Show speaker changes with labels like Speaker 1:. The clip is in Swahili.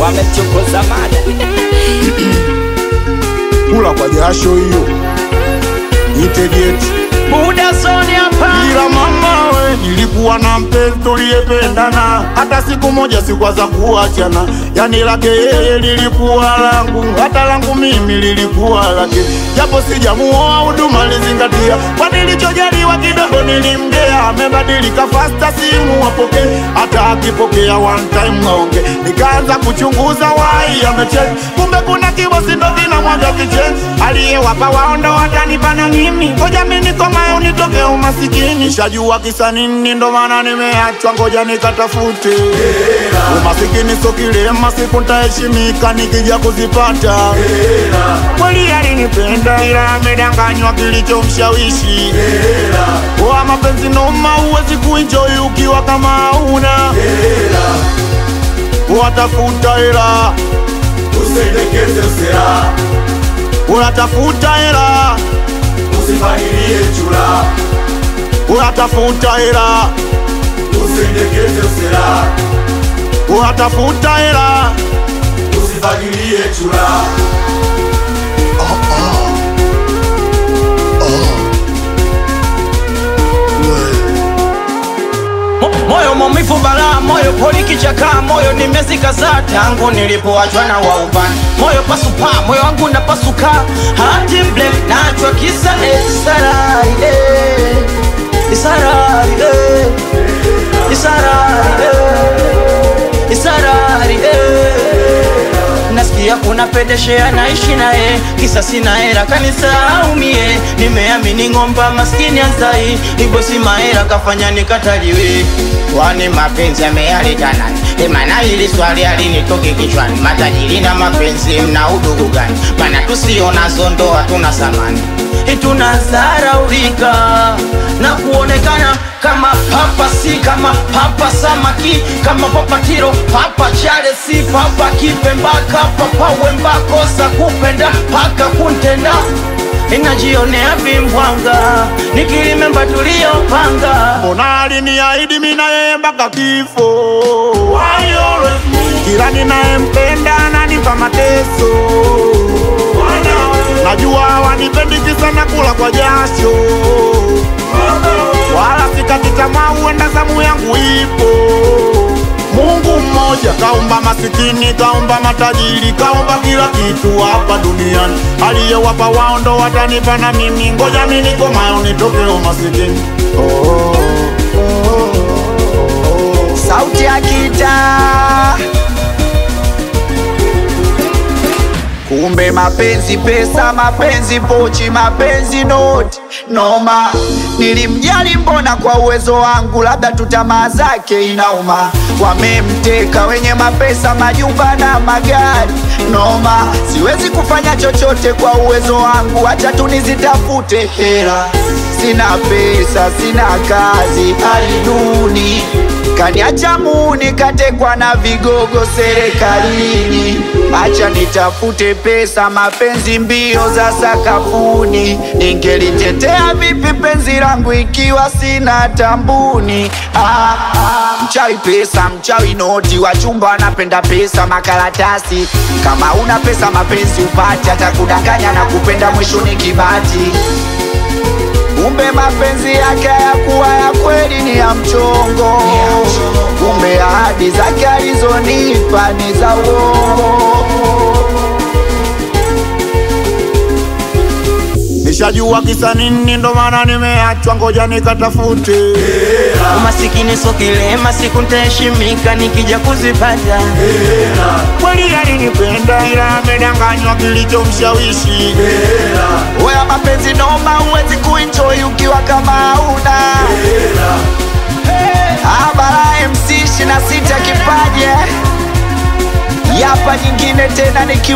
Speaker 1: wamechokoza mada
Speaker 2: kula kwa jasho hiyo itegeti
Speaker 1: muda zoni hapa
Speaker 2: ila mama we nilikuwa na mpenzi tuliyependana hata siku moja sikwaza kuachana yani lake yeye lilikuwa langu hata langu mimi lilikuwa lake japo sijamuoa huduma lizingatia kwa nilichojaliwa kidogo nilimgea amebadilika fasta simu apokee hata akipokea one time aonge nikaanza kuchunguza wai amecheki kumbe kuna kibosi ndo kinamwaga kicheni aliyewapa waondo watanipana mimi ngoja mi nikomae unitoke umasikini shajua kisa nini ndo maana nimeachwa ngoja nikatafute umasikini so kilema siku ntaheshimika nikija kuzipata kweli alinipenda ila amedanganywa kilichomshawishi wa mapenzi noma huwezi kuenjoy ukiwa kama hauna watafuta hela
Speaker 3: Usendekeze usera,
Speaker 2: unatafuta hela
Speaker 3: usifahirie chura.
Speaker 2: unatafuta hela
Speaker 3: Usendekeze usera,
Speaker 2: unatafuta hela
Speaker 3: usifahirie chura.
Speaker 1: Mo- moyo maumivu balaa moyo poli kichaka moyo nimezikaza tangu nilipoachwa na waubani moyo pasupa moyo wangu napasuka hati mble nachwa kisa esarari eh. isarari eh. isarari eh. isarari eh. nasikia kuna pedeshea naishi naye kisa sina hera kanisaumie nimeamini ng'omba maskini anzai ibosi mahera kafanya nikataliwe kwani mapenzi yameyaleta nani emana hili swali alinitoke kichwani matajiri na mapenzi mna udugu gani mana tusionazo ndoa tuna samani tunazaraulika na kuonekana kama papa si kama papa samaki kama papa tiro papa chale si papa kipembaka papa wembakosa kupenda paka kuntenda inajionea vimbwanga nikilimemba tuliyopanga
Speaker 2: mbona aliniahidi mi na yeye mpaka kifo kila ninayempenda ananipa mateso najua wanipendi kisa na kula kwa jasho wala sikati tamaa huenda zamu yangu ipo mungu mmoja kaumba masikini kaumba matajiri kaumba kila kitu hapa duniani aliyewapa wao ndo watanipa na mimi ngoja mi nikomayo nitoke umasikini oh, oh, oh, oh.
Speaker 4: sauti ya kitaa kumbe mapenzi pesa mapenzi pochi mapenzi noti noma nilimjali mbona kwa uwezo wangu labda tu tamaa zake inauma wamemteka wenye mapesa majumba na magari noma siwezi kufanya chochote kwa uwezo wangu hacha tu nizitafute hela sina pesa sina kazi hali duni kaniacha muni katekwa na vigogo serikalini acha nitafute pesa mapenzi mbio za sakafuni ningelitetea vipi penzi langu ikiwa sina tambuni ah, ah, mchawi pesa mchawi noti wachumba wanapenda pesa makaratasi kama una pesa mapenzi upati hata kudanganya na kupenda mwisho ni kibati kumbe mapenzi yake hayakuwa ya kweli ni ya mchongo kumbe ahadi zake alizonipa ni za uongo
Speaker 2: nishajua kisa nini ndo maana nimeachwa ngoja nikatafute
Speaker 1: umasikini so kilema siku ntaheshimika nikija kuzipata
Speaker 2: kweli alinipenda ila amedanganywa kilichomshawishi
Speaker 4: Wewe mapenzi noma, huwezi kuenjoy ukiwa kama hauna Abara MC 26 kipaje, yapa nyingine tena niki